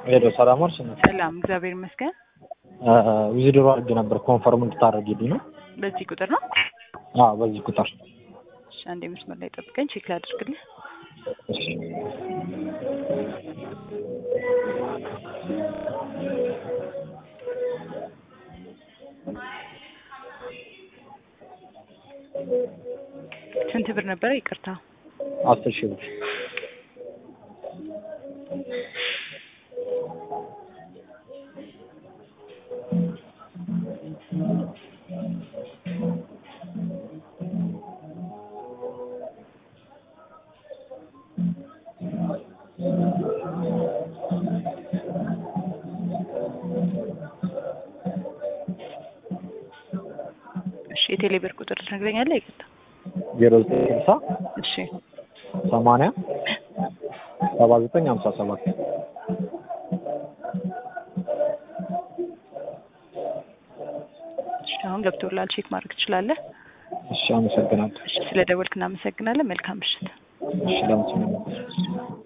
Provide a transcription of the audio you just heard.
ሄሎ ሰላም ዋልሽ? ሰላም፣ እግዚአብሔር ይመስገን። ዊዝድሮ አድርጌ ነበር ኮንፈርም እንድታደርጊልኝ ነው። በዚህ ቁጥር ነው? አዎ በዚህ ቁጥር። እሺ፣ አንዴ መስመር ላይ ጠብቀኝ፣ ቼክ ላድርግልህ። እሺ ስንት ብር ነበረ? ይቅርታ። አስር ሺህ ብር እሺ፣ የቴሌ ብር ቁጥር ትነግረኛለህ? ይቅርታ። ዜሮ ዘጠኝ ስልሳ እሺ፣ ሰማንያ ሰባ ዘጠኝ ሀምሳ ሰባት እሺ፣ አሁን ገብቶላል። ቼክ ማድረግ ትችላለህ። እሺ አመሰግናለሁ። እሺ፣ ስለ ደወልክ እናመሰግናለን። መልካም ምሽት። እሺ ለምስሉ